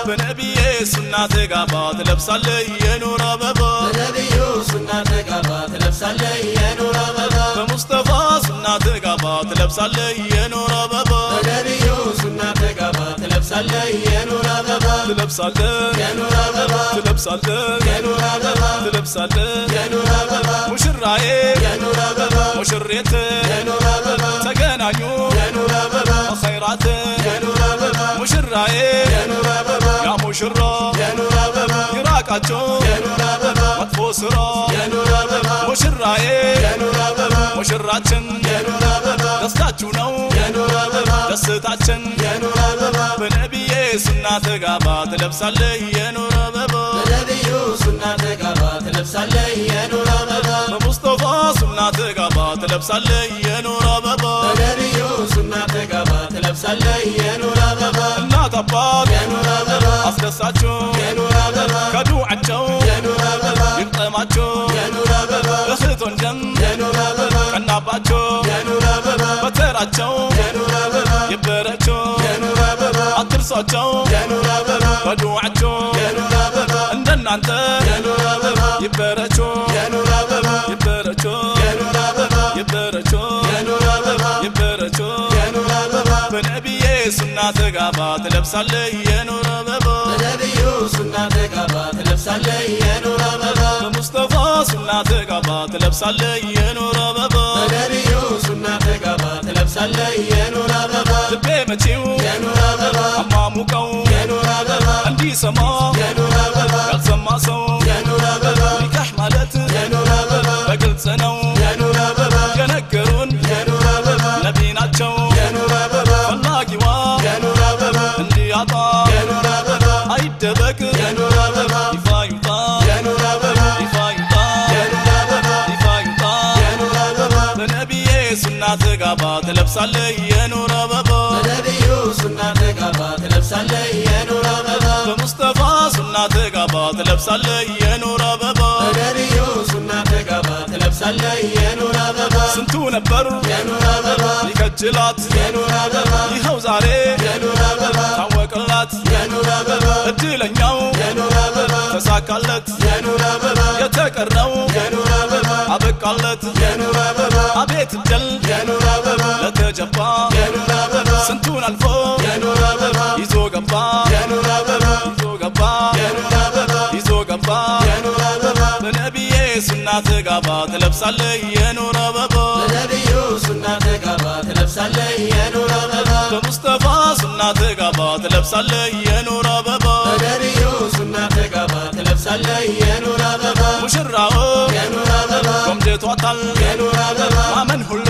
በነቢዬ ሱና ተጋባ ትለብሳለህ የኑር አበባ በነቢዩ ሱና ተጋባ ትለብሳለህ የኑር አበባ በሙስጠፋ ሱና ተጋባ ትለብሳለህ የኑር አበባ በነቢዩ ሱና ተጋባ ትለብሳለህ የኑር አበባ ትለብሳለህ የኑር አበባ ትለብሳለህ የኑር አበባ ትለብሳለህ የኑር አበባ ሙሽራዬ የኑር አበባ ሙሽሬት የኑር አበባ ተገናኙ የኑር አበባ ኸይራት የኑር አበባ ሙሽራዬ የኑር አበባ ያ ሙሽራ የኑር አበባ ይራቃቸው የኑር አበባ መጥፎ ስራ የኑር አበባ ሙሽራዬ የኑር አበባ ሙሽራችን የኑር አበባ ደስታችሁ ነው የኑር አበባ ደስታችን የኑር አበባ በነቢዬ ሱና ተጋባ ትለብሳለህ የኑር አበባ በነቢዩ ሱና ተጋባ ትለብሳለህ የኑር አበባ በሙስጠፋ ሱና ተጋባ ትለብሳለህ የኑር አበባ በነቢዩ ሱና ተጋባ ትለብሳለህ የኑር አበባ እናት አባት የኑር አበባ አስደሳችሁ የኑር አበባ ከዱዓቸው የኑር አበባ ይቅጠማቸው የኑር አበባ እህት ወንድም የኑር አበባ ቀናባቸው የኑር አበባ በተራቸው የኑር አበባ ይበረቸው የኑር አበባ አትርሷቸው የኑር አበባ በዱዓቸው የኑር አበባ እንደናንተ የኑር አበባ ይበረቸው የኑር አበባ ይበረቸው የኑር አበባ ይበረቸው የኑር አበባ ይበረቸው የኑር አበባ በነቢዬ ሱና ተጋባ ትለብሳለህ የኑር አበባ በነቢዩ ሱና ተጋባ ትለብሳለህ የኑር አበባ በሙስጠፋ ሱና ተጋባ ትለብሳለህ የኑር አበባ በነቢዩ ሱና ተጋባ ትለብሳለህ የኑር አበባ ልቤ መቼው የኑር አበባ አማሙቀው የኑር አበባ እንዲሰማ የኑር አበባ ያልሰማ ሰው የኑር አበባ ኒካህ ማለት የኑር አበባ በግልጽ ነው የኑር አበባ የነገሩን የኑር አበባ ነቢ ናቸው የኑር አበባ ፈላጊዋ የኑር አበባ እንዲያጣ የኑር አበባ አይደበቅ የኑር አበባ ይፋ ይውጣ የኑር አበባ ይፋ ይውጣ የኑር አበባ ይፋ ይውጣ የኑር አበባ በነቢዬ ሱና ተጋባ ትለብሳለህ የኑር አበባ በነቢዩ ሱና ተጋባ ትለብሳለህ የኑር አበባ በሙስጠፋ ሱና ተጋባ ትለብሳለህ የኑር አበባ በነቢዩ ሱና ተጋባ ትለብሳለህ የኑር አበባ ስንቱ ነበር የኑር አበባ ይከጅላት የኑር አበባ ይኸው ዛሬ የኑር አበባ ታወቀላት የኑር አበባ እድለኛው የኑር አበባ ተሳካለት የኑር አበባ የተቀረው የኑር አበባ አበቃለት የኑር አበባ አቤት እድል የኑር አበባ ለተጀባ የኑር አበባ ስንቱን አልፎ የኑር አበባ ይዞ ገባ የኑር አበባ ይዞ ገባ የኑር አበባ ይዞ ገባ የኑር አበባ በነቢዬ ሱና ተጋባ ትለብሳለህ የኑር አበባ በነቢዩ ሱና ተጋባ ትለብሳለህ የኑር አበባ በሙስጠፋ ሱና ተጋባ ትለብሳለህ የኑር አበባ በነቢዩ ሱና ተጋባ ትለብሳለህ የኑር አበባ ሙሽራው የኑር አበባ ቆምጀቷታል የኑር አበባ ማመን ሁላ